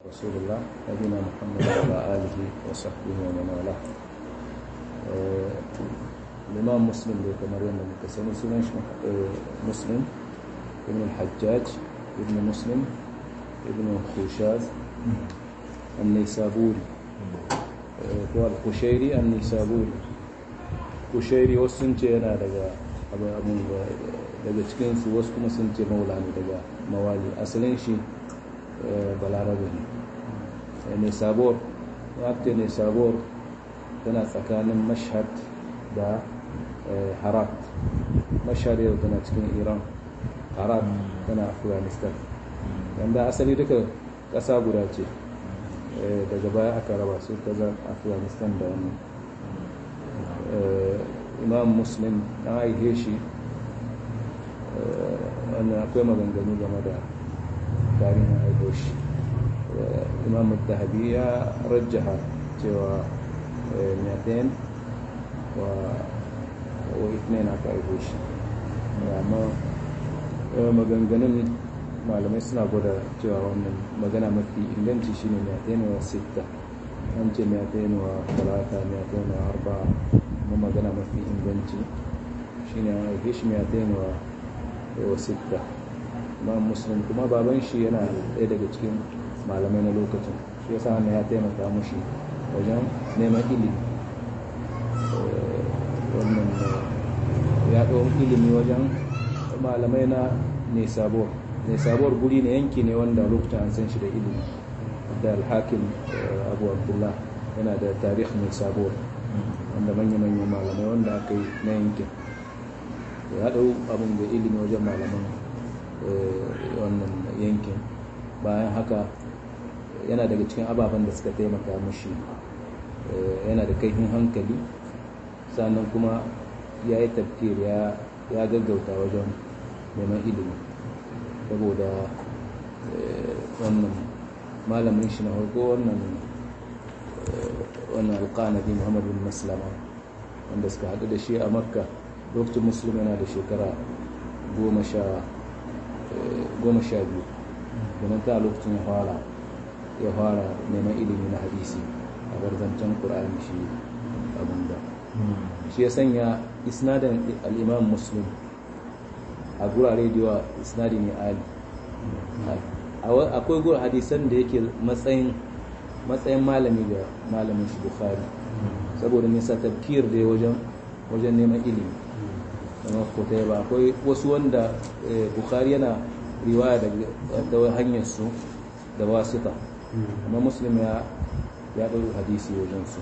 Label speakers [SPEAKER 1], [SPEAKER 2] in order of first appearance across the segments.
[SPEAKER 1] رسول الله نبينا محمد وعلى آله وصحبه ومن والاه الإمام مسلم da kamar yadda muka sani sunan shi muslim ibn al-hajjaj ibn muslim ibn khushaz an-nisaburi ko al-kushairi an-nisaburi kushairi wasu sun ce yana daga abin daga cikinsu wasu kuma sun ce maula ne daga mawali asalin shi balarabe ne ne sabor wakta ne sabor tana tsakanin mashhad da harat mashhad yau tana cikin iran harat tana afghanistan wanda asali duka ƙasa guda ce daga baya aka raba su kaza afghanistan da wani imam muslim na aihe shi wannan akwai maganganu game da tarihin aiko shi imam dahabi ya rajjaha cewa miyatain wa wa itnain aka aiko shi amma maganganun malamai suna gwada cewa wannan magana mafi inganci shine miyatain wa sita an ce miyatain wa talata miyatain wa arba kuma magana mafi inganci shine an aike shi miyatain wa sita imam muslim kuma baban shi yana ɗaya daga cikin malamai na lokacin shi yasa wannan ya taimaka mushi wajen neman ilimi wannan ya ɗau ilimi wajen malamai na nesabor nesabor guri ne yanki ne wanda lokacin an san shi da ilimi da alhakim abu abdullah yana da tarih nesabor wanda manya-manyan malamai wanda aka yi na yankin ya ɗau abin da ilimi wajen malaman wannan yankin bayan haka yana daga cikin ababen da suka taimaka mashi yana da kaifin hankali sannan kuma ya yi tafkir ya gaggauta wajen neman ilimi saboda wannan malamin shi na harko wannan wannan alƙanabi muhammadu maslama wanda suka haɗu da shi a makka lokacin musulmi yana da shekara goma sha biyu domin ta lokacin ya fara ya fara neman ilimi na hadisi a barzancen ƙura'ani shi abinda shi ya sanya isnadin al'imam muslim a gurare da yawa isnadi ne ali akwai gura hadisan da yake matsayin matsayin malami ga malamin shi bukhari saboda nisa tafkir da wajen wajen neman ilimi kamar kotai ba akwai wasu wanda bukhari yana riwaya da hanyar su da wasita amma muslim ya ya ɗau hadisi wajen su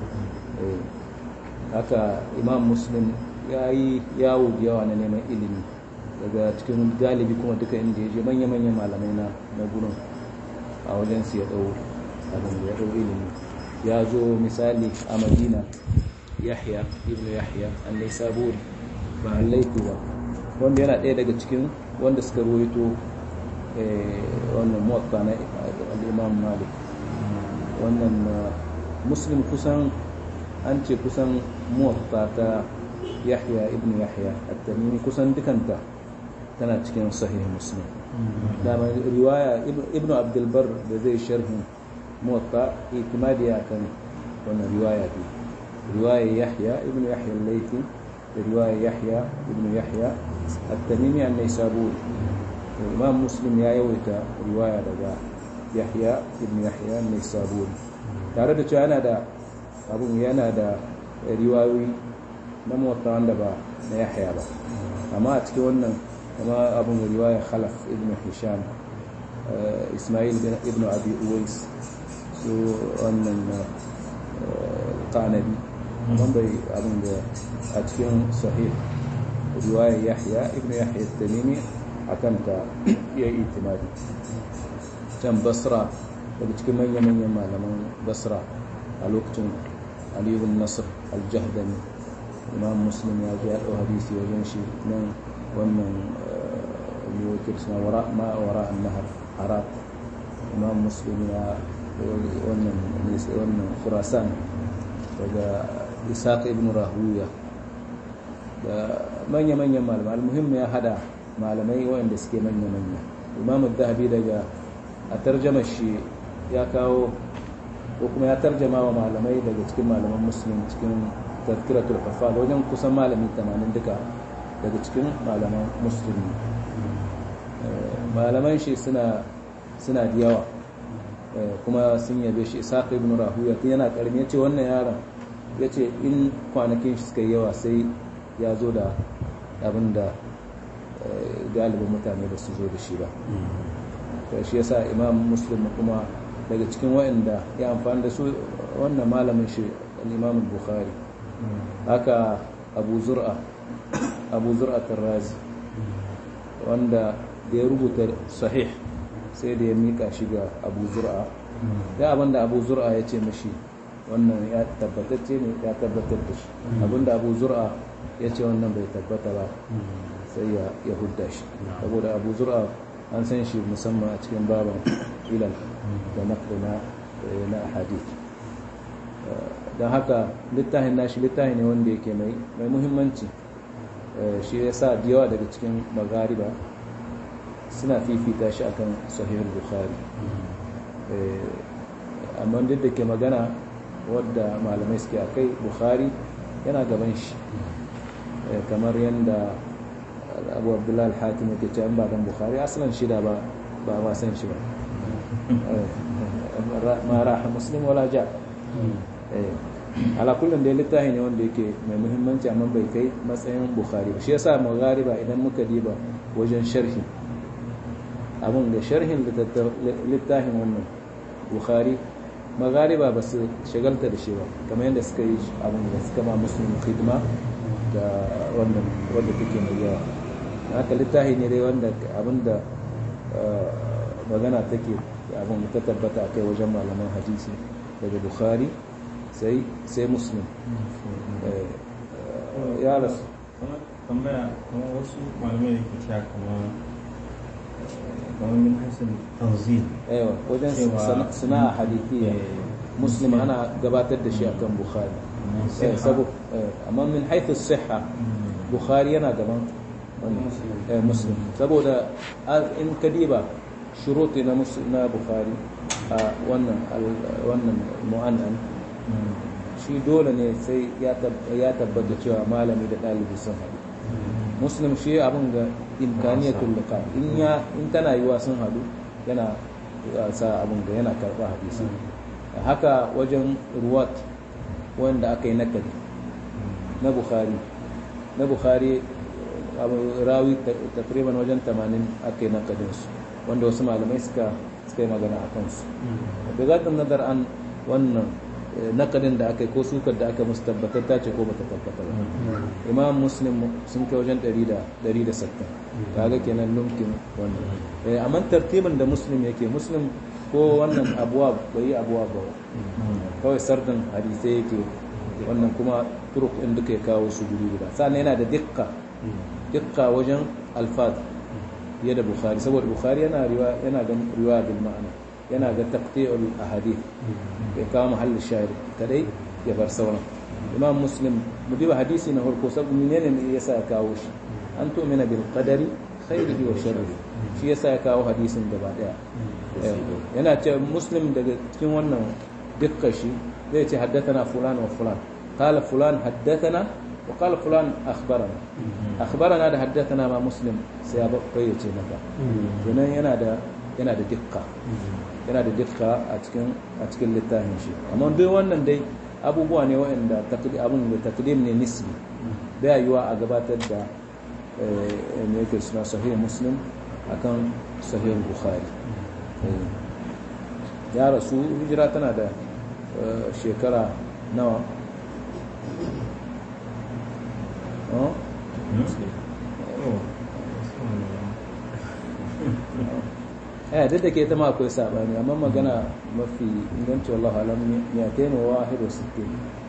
[SPEAKER 1] haka imam muslim ya yi yawo da yawa na neman ilimi daga cikin galibi kuma duka inda ya je manya-manyan malamai na na gurin a wajen su ya ɗau abin da ya ɗau ilimi ya zo misali a madina yahya ibn yahya an saburi ba laifi ba wanda yana ɗaya daga cikin wanda suka ruwaito wannan muwatta na al'imam malik wannan muslim kusan an ce kusan muwatta ta yahya ibn yahya at-tamimi kusan dukanta tana cikin sahih muslim dama riwaya ibn abdulbar da zai sharhin muwatta itimadiya kan wannan riwaya ce riwaya yahya ibn yahya al-laythi رواية يحيى ابن يحيى التميمي النيسابوري الإمام مسلم يا يويتا رواية لدى يحيى ابن يحيى النيسابوري tare da cewa yana da abun yana da riwayoyi na mawata wanda ba na yahya ba amma a cikin wannan kama abun riwaya khalaf ibn hisham ismail ibn abi uwais su wannan kanabi amma bai abin da a cikin sahih riwayar yahya ibn yahya tamimi a kanta ya yi itimadi can basra daga cikin manya-manyan malaman basra a lokacin aliyun nasir aljahdami imam muslim ya ji ya ɗau hadisi wajen shi nan wannan yiwuwar suna wara ma wara an nahar harat imam muslim ya wannan wannan khurasan daga isaac ibn rahuya da manya-manyan malamai almuhim ya hada malamai waɗanda suke manya-manya imamu dahabi daga a tarjamar shi ya kawo ko kuma ya tarjama wa malamai daga cikin malaman muslim cikin tazkiratul kafal wajen kusan malami 80 duka daga cikin malaman muslim malaman shi suna suna da yawa kuma sun yabe shi isaac ibn rahuya yana karmi yace wannan yaron yace in kwanakin shi suka yi yawa sai ya zo da abin da galibin mutane da su zo da shi ba shi yasa imam muslim kuma daga cikin waɗanda ya amfani da su wannan malamin shi al-imam bukhari haka abu zur'a abu zur'a tarrazi wanda da ya rubuta sahih sai da ya mika shi ga abu zur'a da abinda abu zur'a ya ce mashi wannan ya tabbatacce ne ya tabbatar da shi abinda abu zur'a ya ce wannan bai tabbata ba sai ya hudda shi saboda abu zur'a an san shi musamman a cikin baban ilal da naqdina na hadith don haka littafin nashi littafi ne wanda yake mai muhimmanci shi ya sa da yawa daga cikin magariba suna fifita shi akan sahihul bukhari amma duk da ke magana wadda malamai suke a kai bukhari yana gaban shi kamar yadda abu abdullahi al-hakim yake ce ba dan bukhari asalin shida ba ba ma san shi ba ma raha muslim wala ja ala kullum da littafi ne wanda yake mai muhimmanci amma bai kai matsayin bukhari ba shi yasa maghariba idan muka diba wajen sharhi abin da sharhin littafin wannan bukhari maghariba ba su shagalta da shi ba kamar yadda suka yi abin da suka ma muslim khidma da wannan wanda take mai yawa haka littafi ne dai wanda abin da magana take abin ta tabbata a kai wajen malaman hadisi daga bukhari sai sai muslim ya rasu
[SPEAKER 2] tambaya kamar wasu malamai da ke cewa kamar kamar min hasin tanzil
[SPEAKER 1] aiwa wajen sana'a hadithi muslim ana gabatar da shi akan bukhari sabo amma min haithu siha bukhari yana gaban muslim saboda in kadiba shuruti na na bukhari a wannan wannan mu'annan shi dole ne sai ya tabbata cewa malami da ɗalibi sun haɗu muslim shi abin ga imkaniyatul liqa in ya in tana yiwa sun haɗu yana sa abin ga yana karɓa hadisi haka wajen ruwat wanda aka yi nakadi na bukhari na bukhari rawi takriban wajen 80 aka yi nakadinsu wanda wasu malamai suka suka yi magana a kansu da zaɗin nazar an wannan nakadin da aka yi ko sukar da aka musu tabbatar ta ce ko bata tabbatar ba imam muslim sun kai wajen 160 kaga kenan lumkin wannan amma tartibin da muslim yake muslim ko wannan abuwa bai yi abuwa ba kawai sardin hadisai yake wannan kuma turuk in duka ya kawo su guri guda sannan yana da dikka dikka wajen alfad fiye da bukhari saboda bukhari yana riwa yana ga riwaya bil ma'ana yana ga taqti'ul ahadith ya kawo mahallin shahid kadai ya bar sauran imam muslim mu diba hadisi na farko sabu menene ne yasa ya kawo shi an tu'mina bil qadari khairihi wa sharrihi shi yasa ya kawo hadisin gaba daya yana ce muslim daga cikin wannan dukkan shi zai ce haddathana fulan wa fulan qala fulan haddathana wa qala fulan akhbarana akhbarana da haddathana ma muslim sai ya bayyace maka kenan yana da yana da dukka yana da dukka a cikin a cikin littafin shi amma duk wannan dai abubuwa ne waɗanda abin da takdim ne nisbi bai yiwa a gabatar da me yake suna sahih muslim akan sahih bukhari ya rasu hijira tana da shekara nawa eh duk da ke ta ma akwai sabani amma magana mafi inganci wallahu alam ya taino wahid wa sittin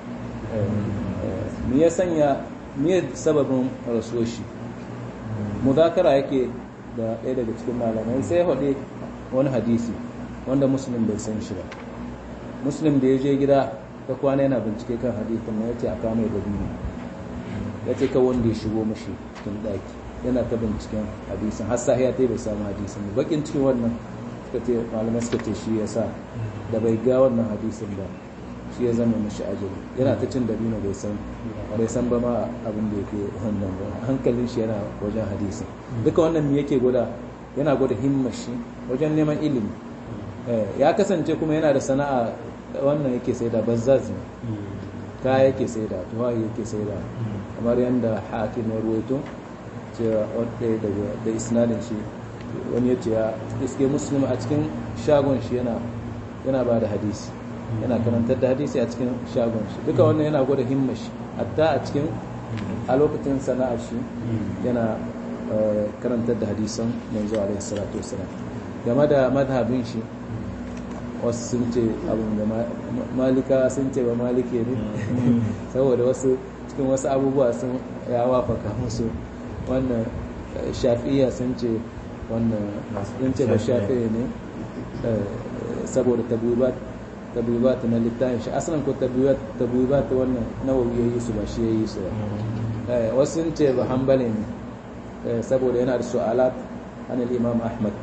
[SPEAKER 1] me ya sanya me sababin rasuwar shi mudakara yake da ɗaya daga cikin malamai sai ya faɗi wani hadisi wanda muslim bai san shi ba muslim da ya je gida ta kwana yana bincike kan hadisin na ya ce a kama da biyu ya ce ka wanda ya shigo mashi cikin ɗaki yana ta binciken hadisin har sahiya ta bai samu hadisin bakin cikin wannan suka ce malamai suka ce shi ya sa da bai ga wannan hadisin ba shi ya zama mashi ajali yana ta cin dabino bai san bai san ba ma abin da yake wannan ba hankalin shi yana wajen hadisin duka wannan me yake gwada yana gwada himmar shi wajen neman ilimi ya kasance kuma yana da sana'a wannan yake sai da bazzaz ne kaya yake sai da tuwaye yake sai da kamar yadda hakim ya ruwaito cewa wadda daga da isnadin shi wani ya ce ya iske muslim a cikin shagon shi yana yana ba da hadisi yana karantar da hadisi a cikin shagon shi duka wannan yana gwada himmar shi hatta a cikin a lokacin sana'ar shi yana karantar da hadisan manzo alaihi salatu wasalam game da madhabin shi wasu sun ce abin da malika sun ce ba malike ne saboda wasu cikin wasu abubuwa sun ya wafaka musu wannan shafi'iya sun ce wannan sun ce ba shafi'i ne saboda tabibat na littafin shi asalin ko tabibat wannan nawawi ya yi su ba shi ya yi su ba wasu sun ce ba hambale ne saboda yana da su'alat an imam ahmad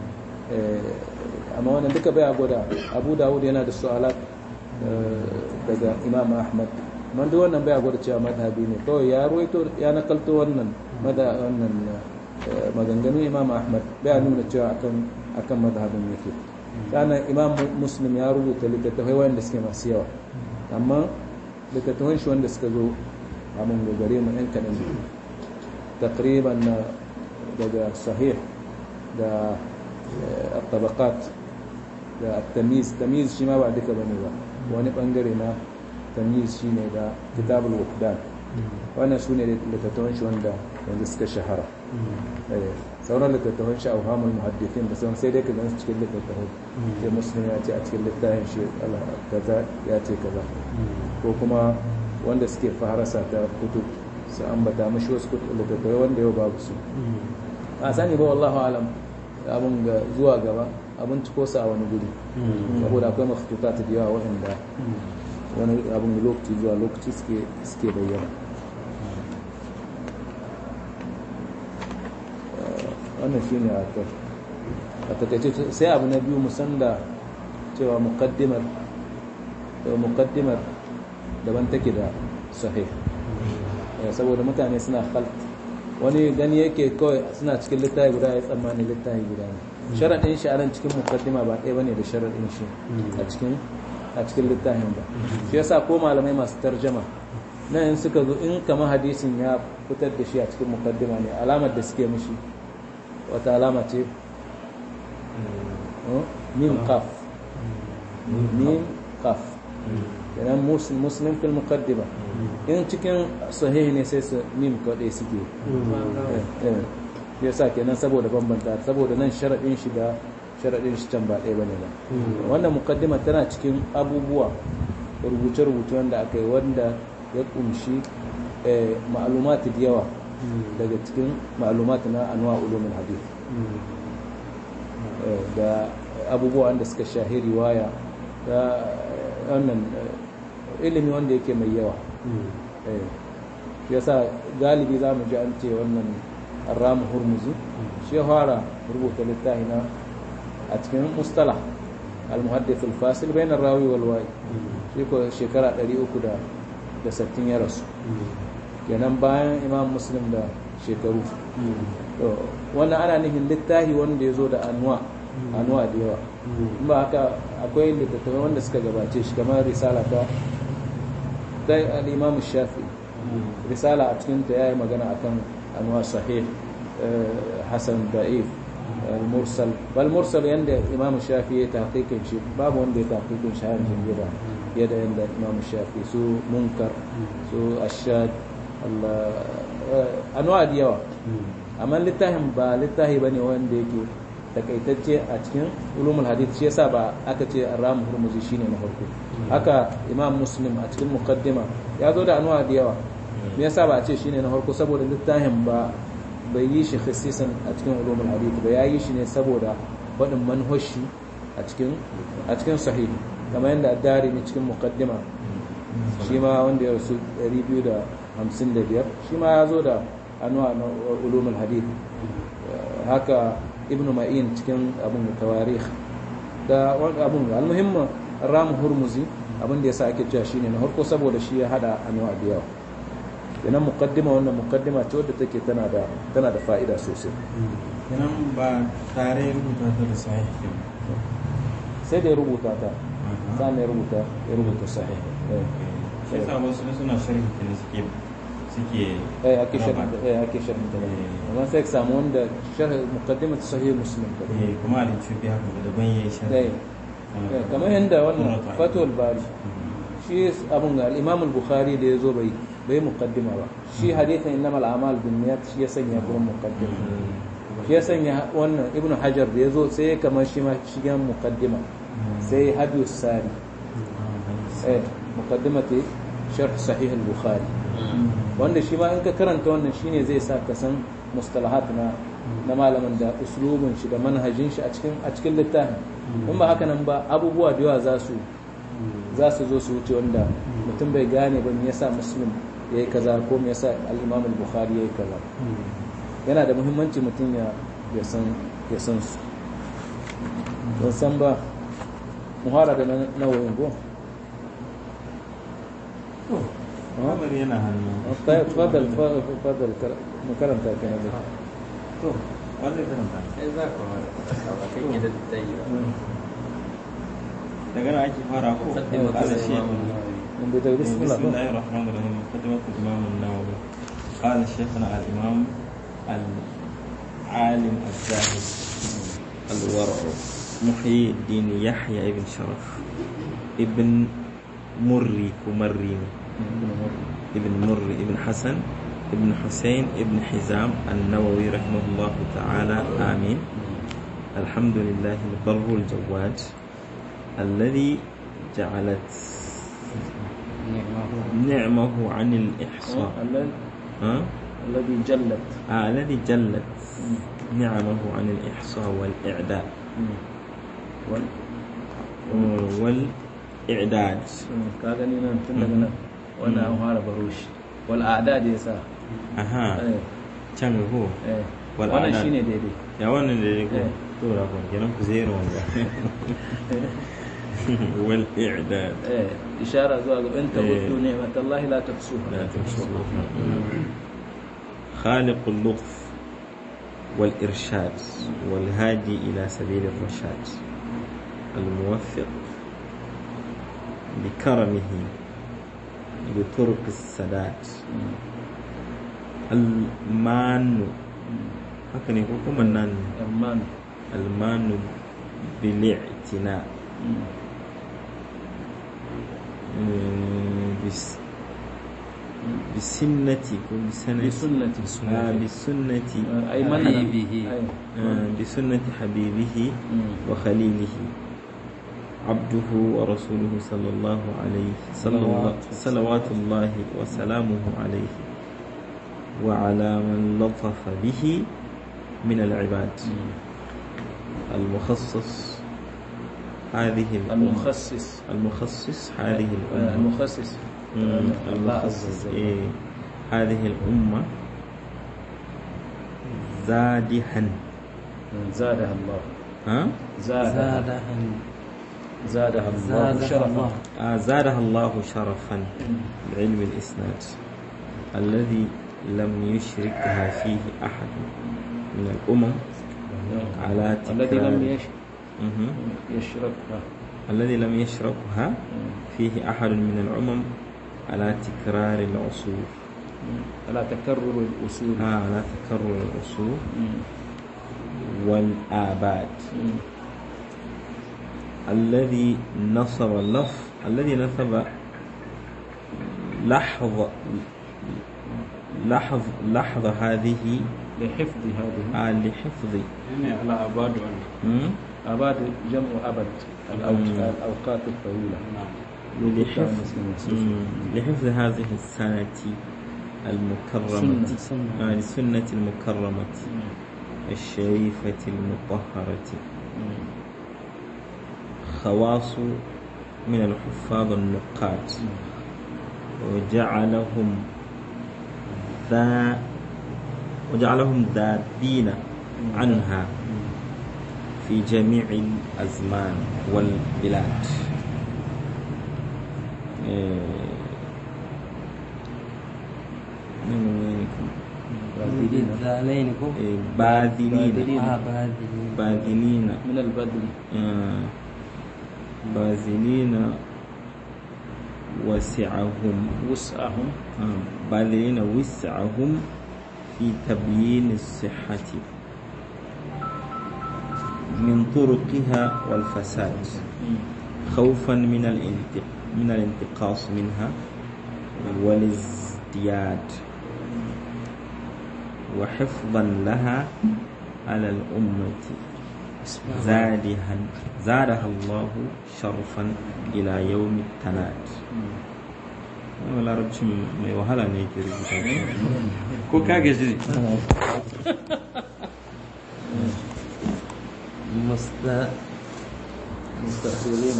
[SPEAKER 1] amma wannan duka bai gwada abu dawud yana da su'alat daga imam ahmad man duk wannan bai gwada cewa madhabi ne kawai ya ruwaito ya nakalto wannan mada wannan maganganun imam ahmad bai nuna cewa akan akan madhabin yake kana imam muslim ya rubuta littattafai wanda suke masu yawa amma littattafan shi wanda suka zo a mun gare mu yan kaɗan takriban daga sahih da الطبقات da tamiz tamiz shi ma ba duka bane ba wani bangare na tamiz shine da kitabul wuqdan wannan sune littattafan shi wanda yanzu suka shahara sauran littattafan shi auhamul muhaddithin da sauran sai dai ka gansu cikin littattafan sai muslim ya ce a cikin littafin shi kaza ya ce kaza ko kuma wanda suke faharasa ta kutub su ambata mashi wasu littattafai wanda yau babu su a sani ba wallahu alam abin ga zuwa gaba abin ciko sa a wani guri saboda akwai mafututa ta yawa waɗanda wani abin lokaci zuwa lokaci suke bayyana wannan shi ne a takaice sai abu na biyu musan da cewa mukaddimar mukaddimar daban take da sahih saboda mutane suna khalt wani gani yake kawai suna cikin littafi guda ya tsammani littafi guda ne sharaɗin shi a nan cikin mukaddima ba ɗaya bane da sharaɗin shi a cikin a cikin littafin ba shi yasa ko malamai masu tarjama nan in suka zo in kama hadisin ya fitar da shi a cikin mukaddima ne alamar da suke mishi wata alama ce mim qaf mim qaf kenan muslim fil muqaddima in cikin sahihi ne sai su mim kaɗai suke ya sa kenan saboda bambanta saboda nan sharaɗin shi da sharaɗin shi can ba ɗaya bane ba wannan mukaddima tana cikin abubuwa rubuce-rubuce wanda aka yi wanda ya kunshi ma'alumati da yawa daga cikin ma'alumati na anwa ulumin hadith da abubuwa wanda suka shahi riwaya da wannan ilimi wanda yake mai yawa yasa galibi za mu ji an ce wannan arramu hurmuzi shi ya fara rubuta littafi na a cikin mustala al-muhaddith al-fasil bayan rawi wal wa'i shi ko shekara 360 ya rasu kenan bayan imam muslim da shekaru wannan ana nufin littafi wanda ya zo da anwa anwa da yawa ba haka akwai littattafai wanda suka gabace shi kamar risala ta dai al-imam shafi risala a cikin ta yayi magana akan anwa sahih hasan da'if al-mursal bal mursal yanda imam shafi ya tahqiqin shi babu wanda ya tahqiqin shi har jingira yadda yanda imam shafi su munkar su ashad anwa da yawa amma littafin ba littafi bane wanda yake takaitacce a cikin ulumul hadith shi yasa ba aka ce ramu hurmuzi shine na farko haka imam muslim a cikin muqaddima ya zo da anwa da yawa me yasa ba a ce shine na farko saboda littafin ba bai yi shi khasisan a cikin ulumul hadith ba ya yi shi ne saboda wadin manhoshi a cikin a cikin sahih kamar yadda addari ne cikin muqaddima shi ma wanda ya rasu 255 shi ma ya zo da anwa na ulumul hadith haka ibn ma'in cikin abin da tawarikh da wani abun almuhimmin ramu hurmuzi abin da yasa ake cewa shine na harko saboda shi ya hada anwa da yawa kenan muqaddima wannan muqaddima ce wadda take tana da tana da fa'ida sosai
[SPEAKER 2] kenan ba tare rubuta ta da sahih
[SPEAKER 1] sai da ya rubuta ta sannan ya rubuta ya rubuta sahih eh
[SPEAKER 2] sai sa wasu suna sharhi kenan suke suke
[SPEAKER 1] eh ake sharhi eh ake sharhi ta amma sai ka samu wanda sharh muqaddimat sahih muslim ta
[SPEAKER 2] eh kuma da cubi haka da daban yayi sharhi
[SPEAKER 1] eh kamar yanda wannan fatul bari shi abun ga al-imam al-bukhari da yazo bai bai muqaddima ba shi hadithan innamal a'mal binniyat shi ya sanya gurin muqaddima shi ya sanya wannan ibnu hajar da yazo sai kamar shi ma shigan muqaddima sai hadiyus sari eh muqaddimati sharh sahih al-bukhari wanda shi ma in ka karanta wannan shine zai sa ka san mustalahat na na malamin da uslubin shi da manhajin shi a cikin a cikin littafin in ba haka nan ba abubuwa da yawa za su za su zo su wuce wanda mutum bai gane ba me yasa muslim yayi kaza ko me yasa al-imam al-bukhari yayi kaza yana da muhimmanci mutum ya ya san ya san su don san ba muhara da nawayin go
[SPEAKER 2] kamar yana hannu
[SPEAKER 1] طيب تفضل تفضل مكرمتا كان
[SPEAKER 2] to wanda karanta
[SPEAKER 3] sai za ku kan yadda ta yi
[SPEAKER 2] daga nan ake fara ko
[SPEAKER 3] مقدمة
[SPEAKER 2] قال الشيخ
[SPEAKER 1] من بداية بسم
[SPEAKER 2] بسم
[SPEAKER 1] الله
[SPEAKER 2] الله الرحمن الرحيم مقدمة الإمام النووي قال شيخنا الإمام العالم الزاهد الورع محيي الدين يحيى ابن شرف ابن مري كمري ابن مري ابن حسن ابن حسين ابن حزام النووي رحمه الله تعالى آمين الحمد لله البر الجواد الذي جعلت نعمه عن الإحصاء
[SPEAKER 1] الذي-
[SPEAKER 2] ها؟
[SPEAKER 1] الذي جلت
[SPEAKER 2] آه الذي جلت نعمه عن الإحصاء والإعداد
[SPEAKER 1] وال-
[SPEAKER 2] والإعداد
[SPEAKER 1] ka gani nan tun daga nan wannan an fara baro shi wal a'dad ya sa
[SPEAKER 2] أها
[SPEAKER 1] eh
[SPEAKER 2] كم هو
[SPEAKER 1] eh
[SPEAKER 2] Wal
[SPEAKER 1] wannan
[SPEAKER 2] a'dad.
[SPEAKER 1] shine daidai
[SPEAKER 2] يا وانا اللي يقول
[SPEAKER 1] إيه.
[SPEAKER 2] دورا كون كلام زيرو والإعداد
[SPEAKER 1] eh ishara zuwa ga in
[SPEAKER 2] Eh.
[SPEAKER 1] tabuddu ni'matallahi la tuhsuha
[SPEAKER 2] لا تنسوها خالق اللطف والإرشاد والهادي إلى سبيل الرشاد الموفق بكرمه بطرق السداد المان هكذا يقول منان
[SPEAKER 1] amman
[SPEAKER 2] المان بالاعتناء مم، بس بسنة بسنة
[SPEAKER 1] بسنة
[SPEAKER 2] آه بسنة
[SPEAKER 1] ay man
[SPEAKER 3] حبيبه.
[SPEAKER 1] ay
[SPEAKER 2] آه بسنة حبيبه وخليله عبده ورسوله صلى الله عليه صلى الله صلوات الله وسلامه عليه وعلى من لطف به من العباد المخصص هذه الأمة
[SPEAKER 1] المخصص
[SPEAKER 2] المخصص هذه الأمة
[SPEAKER 1] المخصص
[SPEAKER 2] مم،
[SPEAKER 1] الله عز
[SPEAKER 2] المخصص
[SPEAKER 1] وجل
[SPEAKER 2] إيه هذه الأمة زادها
[SPEAKER 1] زادها الله
[SPEAKER 2] ها
[SPEAKER 1] زادها
[SPEAKER 3] زادها
[SPEAKER 1] زادها الله
[SPEAKER 3] زادها
[SPEAKER 1] شرفا
[SPEAKER 3] الله
[SPEAKER 2] آه، زادها الله شرفا بعلم الإسناد الذي لم يشركها فيه أحد من الأمم على
[SPEAKER 1] الذي
[SPEAKER 2] تكرار
[SPEAKER 1] لم يش-
[SPEAKER 2] مهم.
[SPEAKER 1] يشركها
[SPEAKER 2] الذي لم يشركها فيه أحد من الأمم على تكرار العصور
[SPEAKER 1] على تكرر الأصول
[SPEAKER 2] آه على تكرر العصور
[SPEAKER 1] مم.
[SPEAKER 2] والآباد
[SPEAKER 1] مم.
[SPEAKER 2] الذي نصب لف الذي نصب لحظ لحظ لحظ هذه
[SPEAKER 1] لحفظ هذه
[SPEAKER 2] آه لحفظ
[SPEAKER 3] يعني على أباد
[SPEAKER 2] مم؟
[SPEAKER 1] أباد جمع أبد الأوج-
[SPEAKER 2] مم.
[SPEAKER 1] الأوقات الطويلة
[SPEAKER 3] نعم
[SPEAKER 2] لحفظ مم. لحفظ هذه السنة المكرمة
[SPEAKER 1] سنة.
[SPEAKER 3] سنة.
[SPEAKER 2] آه لسنة المكرمة الشريفة المطهرة
[SPEAKER 1] مم.
[SPEAKER 2] خواص من الحفاظ النقاد وجعلهم ذا وجعلهم ذابين عنها
[SPEAKER 4] في جميع الأزمان والبلاد إيه، من وينكم؟
[SPEAKER 5] بالذالين كو
[SPEAKER 4] إيه، باذلين
[SPEAKER 5] اه باذلين
[SPEAKER 4] باذلين
[SPEAKER 1] من البدل
[SPEAKER 4] آه، باذلين وسعهم
[SPEAKER 1] وسعهم
[SPEAKER 4] آه، باذلين وسعهم في تبيين الصحة من طرقها والفساد خوفا من الانتق من الانتقاص منها والازدياد وحفظا لها على الأمة زادها زادها الله شرفا إلى يوم التناد wani larabci mai wahala ne ke rubuta shi. ko ka gaji
[SPEAKER 5] مست
[SPEAKER 1] مستخدمين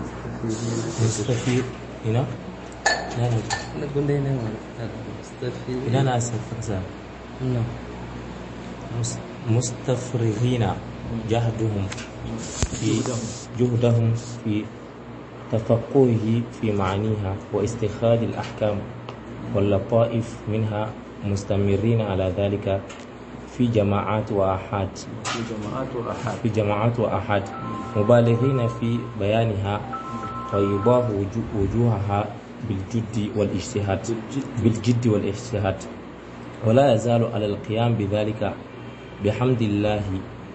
[SPEAKER 6] مستفيد هنا لا لا
[SPEAKER 5] انا قلنا هنا مستفيد
[SPEAKER 6] لا لا أستفرغ
[SPEAKER 5] نعم
[SPEAKER 6] مس- مستفرغين جهدهم في جهدهم في تفقهه في معانيها واستخراج الأحكام واللطائف منها مستمرين على ذلك في جماعات وآحاد
[SPEAKER 1] في جماعات وأحاد
[SPEAKER 6] في جماعات وآحاد مبالغين في بيانها ويضاه وجو- وجوهها بالجد والاجتهاد بالجد والاجتهاد ولا يزال على القيام بذلك بحمد الله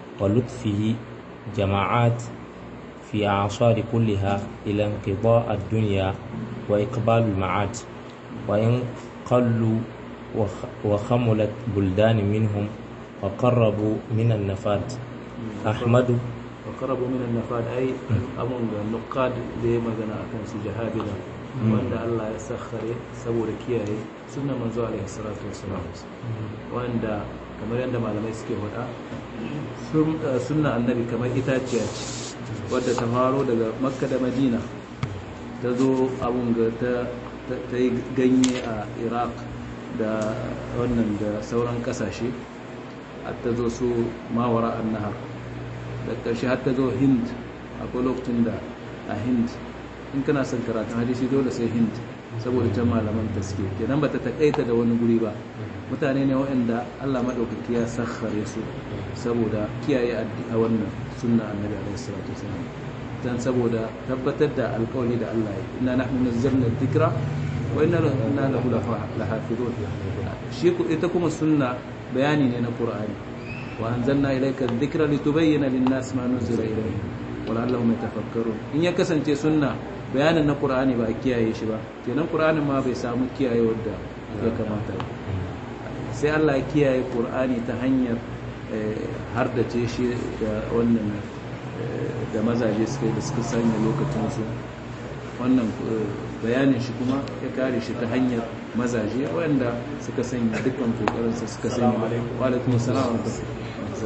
[SPEAKER 6] ولطفه جماعات في أعصار كلها إلى انقضاء الدنيا وإقبال المعاد وإن قلوا وخ- وخملت بلدان منهم وقربوا من النفاد أحمد
[SPEAKER 1] وقربوا من النفاد أي أمون النقاد da ya magana a kan su jahabila wanda Allah ya sakhare saboda kiyaye sunna manzo alaihi salatu wassalam wanda kamar yadda malamai suke faɗa sun- eh, sunna annabi kamar itaciya ce wadda ta faro daga makka da madina ta zo abun ga ta ta- ta yi ganye a iraq da wannan da sauran kasashe har ta zo su mawara an nahar da ƙarshe har ta zo hind akwai lokacin da a hind in kana son karatun hadisi dole sai hind saboda can malaman ta suke kenan ba ta taƙaita da wani guri ba mutane ne waɗanda allah maɗaukaki ya sakhare su saboda kiyaye addi- a wannan sunna annabi alaihi salatu wasalam dan saboda tabbatar da alƙawari da allah ya yi inna nahnu nazzalna dhikra wa inna inna lahu lahafizun shi ku- ita kuma sunna bayani ne na qur'ani وأنزلنا إليك الذكر لتبين للناس ما نزل إليهم ولعلهم يتفكرون إن يكسن تي سنة بيانا na Qur'ani ba a kiyaye shi ba kenan Qur'anin ma bai samu kiyaye wadda ya kamata ba sai Allah ya kiyaye Qur'ani ta hanyar har da ce shi da wannan eh, da mazaje suka yi da suka sanya lokacin su wannan eh, bayanin shi kuma ya kare shi ta hanyar mazaje wanda suka sanya dukkan kokarinsu suka sanya wa alaikum assalam wa rahmatullahi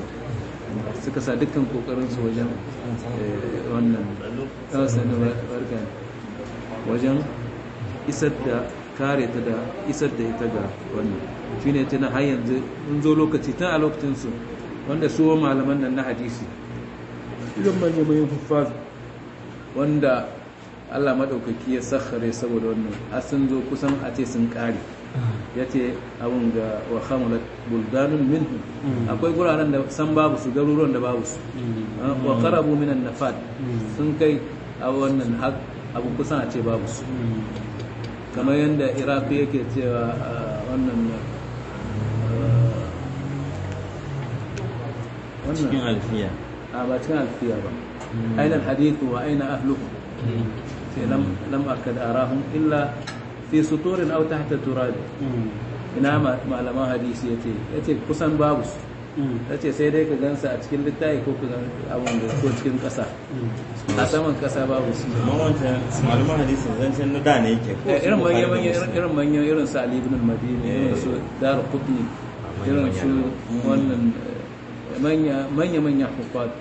[SPEAKER 1] suka sa dukkan kokarinsu wajen eh, wannan yawan sanin barka ne. wajen isar da kare ta da isar da ita ga wannan shine tana har yanzu in zo lokaci tun a lokacinsu wanda su malaman nan na hadisi idan manya mai huffaz wanda Allah maɗaukaki ya sakhare saboda wannan har sun zo kusan a ce sun ƙare ya ce abin ga wa khamulat buldanun minhu akwai guraren da san babu su garuruwan da babu su wa qarabu minan nafad sun kai a wannan hak abu kusan a ce babu su kamar yadda iraq yake cewa a wannan a,
[SPEAKER 4] cikin
[SPEAKER 1] wannan
[SPEAKER 4] alfiya
[SPEAKER 1] a ba cikin alfiya ba aina alhadithu wa aina ahluhu sai lam lam akad arahum illa fi suturin aw tahta turab ina ma- malaman hadisi yace yace kusan babu su yace sai dai ka gansa a cikin littafi ko ka gan abun da ko cikin kasa a saman kasa babu su
[SPEAKER 4] amma wancan malaman hadisin zancen na da ne yake ko
[SPEAKER 1] Eh,
[SPEAKER 4] su
[SPEAKER 1] irin
[SPEAKER 4] Bukhari
[SPEAKER 1] manya
[SPEAKER 4] da
[SPEAKER 1] manya
[SPEAKER 4] Muslim.
[SPEAKER 1] irin manya irin su Ali ibn al-Madini irin su Dar Qutni irin su wannan eh, manya manya manya hufat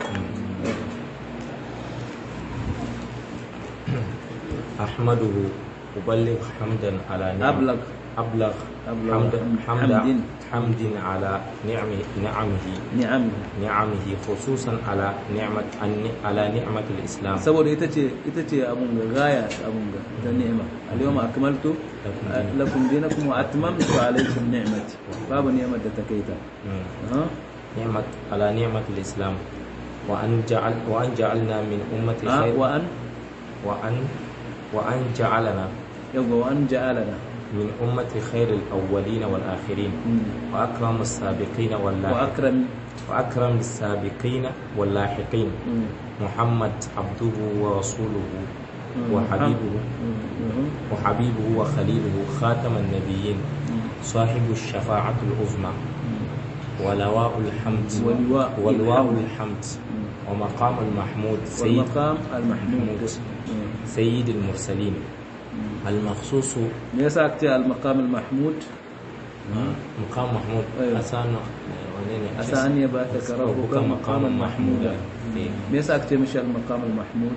[SPEAKER 6] أحمده أبلغ حمدا على نعم
[SPEAKER 1] ablag
[SPEAKER 6] أبلغ
[SPEAKER 1] أبلغ
[SPEAKER 6] حمد حمد
[SPEAKER 1] حمد.
[SPEAKER 6] حمد على نعمه نعمه
[SPEAKER 1] ni'am
[SPEAKER 6] نعمه خصوصا على نعمة على نعمة الإسلام
[SPEAKER 1] saboda ita ce ita ce abun ga gaya abun ga ta ni'ima al-yawma akmaltu lakum dinakum wa atmamtu alaykum ni'mati babu ni'imar da ta kai ta
[SPEAKER 6] مم.
[SPEAKER 1] ha
[SPEAKER 6] نعمة على نعمة الإسلام وأن جعل وأن جعلنا من أمة
[SPEAKER 1] ha
[SPEAKER 6] خير
[SPEAKER 1] wa an
[SPEAKER 6] وأن وأن جعلنا
[SPEAKER 1] yawa wa an ja'alana
[SPEAKER 6] من أمة خير الأولين والآخرين
[SPEAKER 1] Mm.
[SPEAKER 6] وأكرم السابقين
[SPEAKER 1] wa
[SPEAKER 6] واللاحقين
[SPEAKER 1] akram
[SPEAKER 6] وأكرم السابقين واللاحقين
[SPEAKER 1] Mm.
[SPEAKER 6] محمد عبده ورسوله
[SPEAKER 1] Mm.
[SPEAKER 6] وحبيبه
[SPEAKER 1] Mhm.
[SPEAKER 6] وحبيبه وخليله خاتم النبيين
[SPEAKER 1] Mm.
[SPEAKER 6] صاحب الشفاعة العظمى
[SPEAKER 1] Mm.
[SPEAKER 6] ولواء الحمد
[SPEAKER 1] ولواء
[SPEAKER 6] ولواء
[SPEAKER 1] الحمد.
[SPEAKER 6] الحمد
[SPEAKER 1] Mm.
[SPEAKER 6] ومقام المحمود سيد
[SPEAKER 1] والمقام المحمود
[SPEAKER 6] محمود.
[SPEAKER 1] Mm.
[SPEAKER 6] سيد المرسلين
[SPEAKER 1] Mm.
[SPEAKER 6] المخصوص
[SPEAKER 1] me yasa aka ce al-maqam al-mahmud
[SPEAKER 6] مقام محمود
[SPEAKER 1] أيوة.
[SPEAKER 6] أسانا
[SPEAKER 1] asa an yabaka rabbuka
[SPEAKER 6] ربك
[SPEAKER 1] maqaman
[SPEAKER 6] مقام محمود
[SPEAKER 1] mahmuda me yasa aka ce mishi al-maqam al-mahmud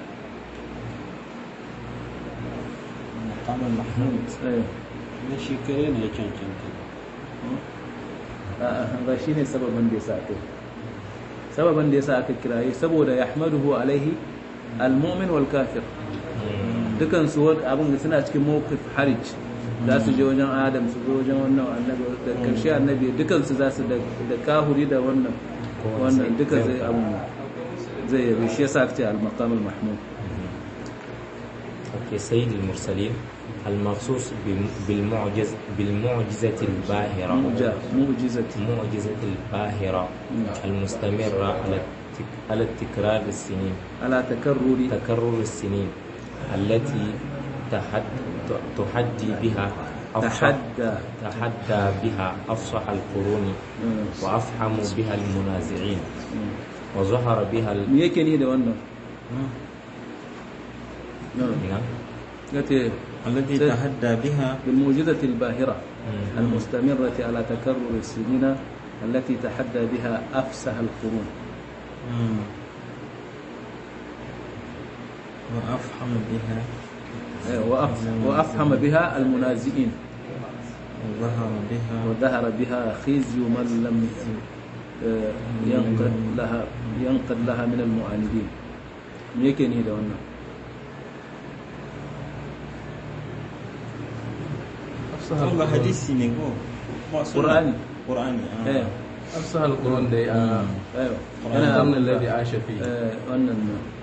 [SPEAKER 3] makaman mahmud
[SPEAKER 1] eh
[SPEAKER 3] na shi kare ne ya cancanta
[SPEAKER 1] a'a ba shine sababin da yasa aka yi. sababin da yasa aka kiraye saboda yahmaduhu alaihi al-mu'min wal kafir dukan su wani abin da suna cikin mawqif harij za su je wajen adam su zo wajen wannan annabi da karshe annabi dukan su za su da da kahuri da wannan wannan duka zai abun zai yabe shi yasa aka ce al-maqam al-mahmud
[SPEAKER 6] أوكي سيد المرسلين المخصوص بم- بالمعجز بالمعجزة الباهرة
[SPEAKER 1] mu'ja mu'jizati
[SPEAKER 6] معجزة الباهرة المستمرة على التك... على التكرار السنين
[SPEAKER 1] ala takarruri
[SPEAKER 6] تكرر السنين التي تحد... تحدي بها أفصح
[SPEAKER 1] tahadda
[SPEAKER 6] تحدى بها أفصح القرون
[SPEAKER 1] Mm.
[SPEAKER 6] وأفحم بها المنازعين
[SPEAKER 1] Mm.
[SPEAKER 6] وظهر بها ال...
[SPEAKER 1] me yake ni da wannan
[SPEAKER 6] نعم.
[SPEAKER 1] yace
[SPEAKER 4] التي
[SPEAKER 1] سيد.
[SPEAKER 4] تحدى بها
[SPEAKER 1] بالموجزة الباهرة
[SPEAKER 6] مم.
[SPEAKER 1] المستمرة على تكرر السنين التي تحدى بها أفسح القرون
[SPEAKER 4] مم. وأفحم بها
[SPEAKER 1] أيوة، وأف- وأفهم بها المنازئين
[SPEAKER 4] وظهر بها
[SPEAKER 1] وظهر بها خزي من لم آه، ينقد لها ينقد لها من المعاندين me yake ni da wannan
[SPEAKER 4] والله حديثي نيكو
[SPEAKER 1] قرآني
[SPEAKER 4] قرآني آه.
[SPEAKER 1] eh
[SPEAKER 3] أفصح القرون دي آه.
[SPEAKER 1] ايوه
[SPEAKER 3] القرن الذي عاش فيه
[SPEAKER 1] eh, wannan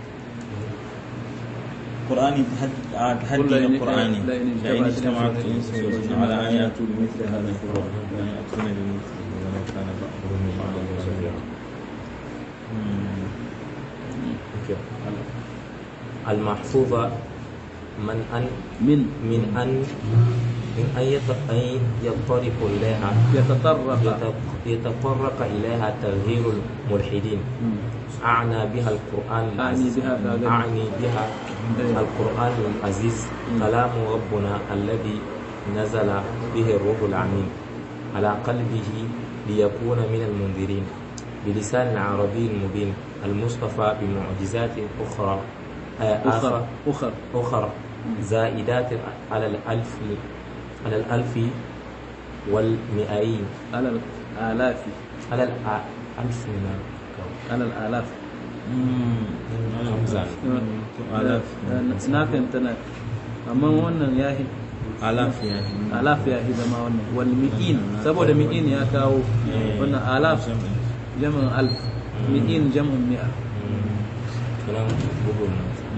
[SPEAKER 4] قرآني تحدي آه، تحدي
[SPEAKER 1] قل لئن-
[SPEAKER 4] قرآني
[SPEAKER 1] لئن
[SPEAKER 4] لئن
[SPEAKER 1] اجتمعت
[SPEAKER 4] اجتمعت
[SPEAKER 1] الإنس
[SPEAKER 4] الإنس
[SPEAKER 1] والجن
[SPEAKER 4] والجن على أن
[SPEAKER 1] على أن
[SPEAKER 4] يأتوا بمثل هذا القرآن لا يأتون بمثله ولو كان بعضهم لبعض ظهيرا مم.
[SPEAKER 6] أوكي. المحفوظة من أن
[SPEAKER 1] من
[SPEAKER 6] من أن من أن يط- أن يطرق إليها
[SPEAKER 1] يتطرق
[SPEAKER 6] يت- يتطرق إليها تغيير الملحدين
[SPEAKER 1] مم.
[SPEAKER 6] أعنى بها القرآن
[SPEAKER 1] أعني
[SPEAKER 6] العزيز
[SPEAKER 1] بها كذا.
[SPEAKER 6] أعني بها
[SPEAKER 1] إيه.
[SPEAKER 6] القرآن العزيز كلام ربنا الذي نزل به الروح العميد على قلبه ليكون من المنذرين بلسان عربي مبين المصطفى بمعجزات أخرى آه،
[SPEAKER 1] أخر أخر
[SPEAKER 6] أخرى زائدات على الألف على الألف والمئين
[SPEAKER 1] على الآلاف
[SPEAKER 6] على الألف من
[SPEAKER 1] على الآلاف
[SPEAKER 6] خمسة
[SPEAKER 4] آلاف
[SPEAKER 1] na fahimta na amma wannan ya yi
[SPEAKER 4] آلاف يعني
[SPEAKER 1] alaf ya yi zama wannan wal mi'in saboda mi'in ya kawo wannan alaf jam'in alf mi'in jam'in mi'a
[SPEAKER 6] كلام بقول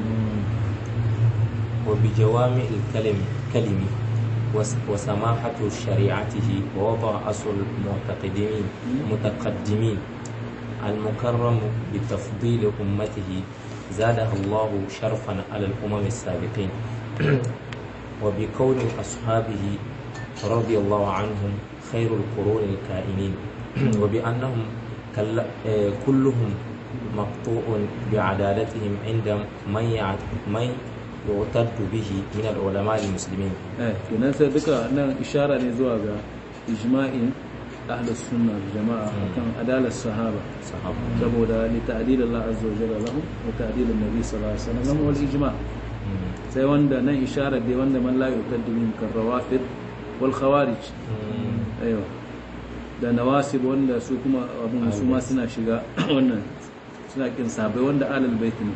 [SPEAKER 6] وبجوامع الكلم كلمة وس- وسماحة شريعته ووضع أصل المعتقدين متقدمين المكرم بتفضيل أمته زادها الله شرفا على الأمم السابقين وبكون أصحابه رضي الله عنهم خير القرون الكائنين وبأنهم كل- آه، كلهم مقطوع بعدالتهم عند من يعت- من يعتد به من العلماء المسلمين
[SPEAKER 1] eh kenan sai duka nan ishara ne zuwa ga ijma'in ahlus sunna wal jama'a akan adalar sahaba
[SPEAKER 6] صحابة
[SPEAKER 1] saboda li ta'dil Allah azza wa jalla lahum wa ta'dil an-nabi sallallahu alaihi wasallam wal ijma' sai wanda nan isharar dai wanda man la yuqaddimu min kan rawafid wal khawarij aiwa da nawasib wanda su kuma abun su ma suna shiga wannan suna kin sabai wanda alal bait ne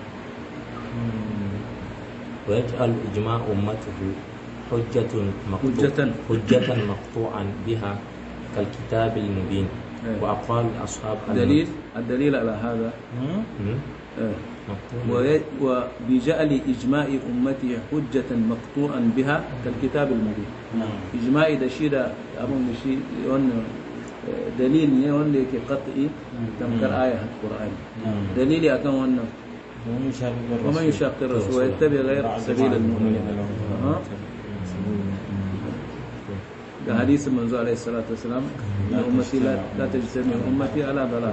[SPEAKER 6] ويجعل إجماع أمته حجة مقطوع
[SPEAKER 1] حجة.
[SPEAKER 6] حجة مقطوعا بها كالكتاب المبين
[SPEAKER 1] أيوة.
[SPEAKER 6] وأقوال أصحاب الم-
[SPEAKER 1] دليل الدليل على هذا
[SPEAKER 6] مم؟
[SPEAKER 1] آه.
[SPEAKER 6] مقطوع
[SPEAKER 1] وي- وبجعل إجماع أمته حجة مقطوعا بها كالكتاب المبين إجماع ده شيء ده أبون شيء وأن دليل ne wanda yake qat'i tamkar aya Qur'ani dalili akan wannan
[SPEAKER 2] ومن يشاقق الرسول
[SPEAKER 1] ومن يشاقق الرسول ويتبع غير سبيل المؤمنين أها. da hadisin manzo alaihi salatu wasalam na ummati la la tajtami ummati ala dalal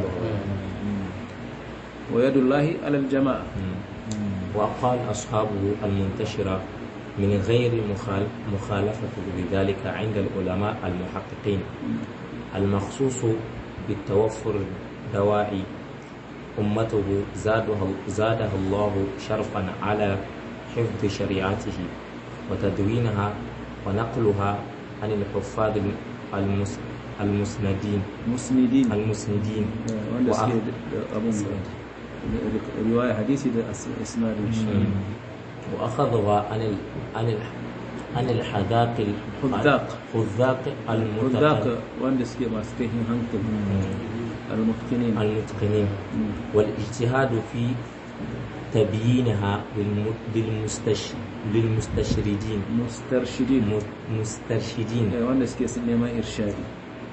[SPEAKER 1] wa yadullahi ala aljamaa
[SPEAKER 6] وأقوال أصحابه المنتشرة من غير مخال- مخالفة لذلك عند العلماء المحققين المخصوص بالتوفر دواعي أمته زادها, زادها الله شرفا على حفظ شريعته وتدوينها ونقلها عن الحفاظ المس المسندين
[SPEAKER 1] musnidin
[SPEAKER 6] المسندين
[SPEAKER 1] wanda
[SPEAKER 6] وأ-
[SPEAKER 1] suke da abun riwaya hadisi da as- isnadin shi
[SPEAKER 6] وأخذها عن ال... عن ال... عن الحذاق ال-
[SPEAKER 1] حذاق.
[SPEAKER 6] حذاق
[SPEAKER 1] hudaka
[SPEAKER 6] المتقن
[SPEAKER 1] wanda suke masu kaifin hankali al-mutqinin
[SPEAKER 6] المتقنين والاجتهاد في تبيينها للم... للمستش... للمستشردين
[SPEAKER 1] mustarshidin
[SPEAKER 6] م- مسترشدين
[SPEAKER 1] eh, wanda suke sun neman irshadi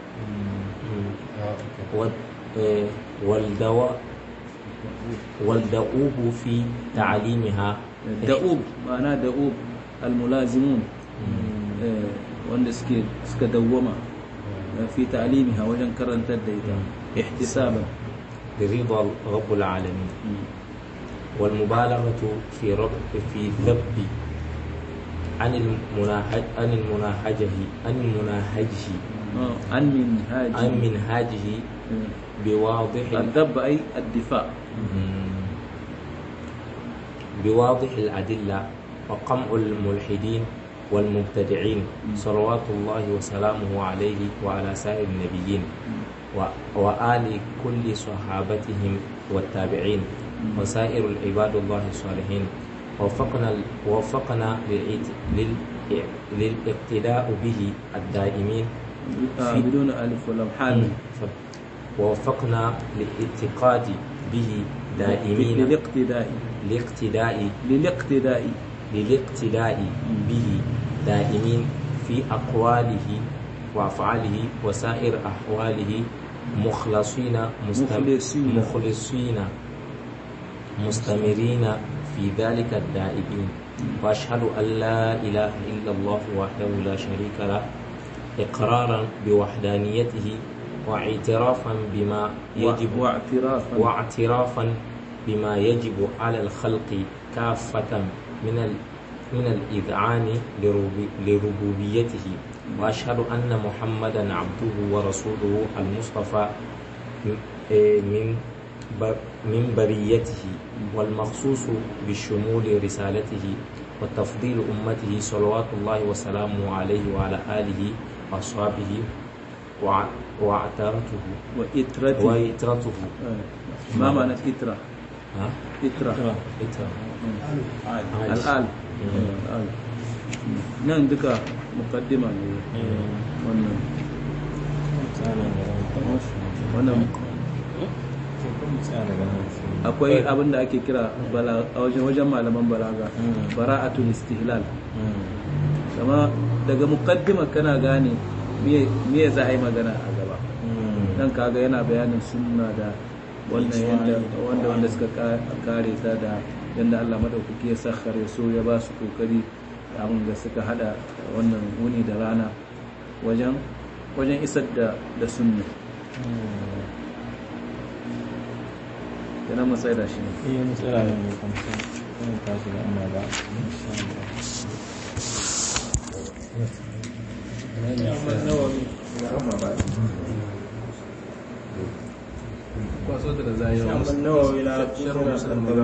[SPEAKER 6] وال... آه، والدواء والدؤوب في تعليمها
[SPEAKER 1] da'ub ma'ana da'ub al-mulazimun eh, wanda suke suka dawwama eh, fi ta'limiha wajen karantar da ita ihtisaban
[SPEAKER 6] برضا رب العالمين والمبالغة في رب في ذب عن المناهج عن المناهجه عن مناهجه
[SPEAKER 1] آه، an min haji
[SPEAKER 6] عن منهاجه بواضح
[SPEAKER 1] الذب أي الدفاع
[SPEAKER 6] بواضح الأدلة وقمع الملحدين والمبتدعين صلوات الله وسلامه عليه وعلى سائر النبيين و- وآل كل صحابتهم والتابعين وسائر العباد الله الصالحين وفقنا وفقنا للإت- لل- للاقتداء به الدائمين
[SPEAKER 1] آه،
[SPEAKER 6] في-
[SPEAKER 1] بدون ألف ولا حال
[SPEAKER 6] ووفقنا للاعتقاد به دائمين
[SPEAKER 1] للاقتداء
[SPEAKER 6] لاقتداء
[SPEAKER 1] للاقتداء
[SPEAKER 6] للاقتداء به دائمين في أقواله وأفعاله وسائر أحواله مخلصين مستم-
[SPEAKER 1] مخلصين.
[SPEAKER 6] مخلصين مستمرين في ذلك الدائبين وأشهد أن لا إله إلا الله وحده لا شريك له إقرارا بوحدانيته واعترافا بما يجب
[SPEAKER 1] واعترافا
[SPEAKER 6] واعترافا بما يجب على الخلق كافة من ال من الإذعان لربو- لربوبيته وأشهد أن محمدا عبده ورسوله المصطفى م- إيه من ب- من بريته والمخصوص بشمول رسالته وتفضيل أمته صلوات الله وسلامه عليه وعلى آله وأصحابه وع- وعترته
[SPEAKER 1] وإترته
[SPEAKER 6] وإترته
[SPEAKER 1] آه. ما معنى إترة
[SPEAKER 6] ها؟
[SPEAKER 1] إترة
[SPEAKER 6] إترة
[SPEAKER 1] الآل أيوة، الآل nan duka mukaddima ne wannan wannan akwai abin da ake kira bala- a wajen wajen malaman balaga bara'atul istihlal kama daga mukaddima kana gane me me za a yi magana a gaba dan kaga yana bayanin sunna da wannan yanda wanda wanda suka ka- kare ta da yanda Allah madaukaki ya sakhare su ya ba su kokari da abin da suka hada wannan wuni da rana wajen wajen isar da da sunna kenan mu tsaya da shi ne
[SPEAKER 2] iya matsala ne mai kamsa wani tashi da amma ba insha
[SPEAKER 1] kwaso da zai yi
[SPEAKER 2] Allah. Nawawi la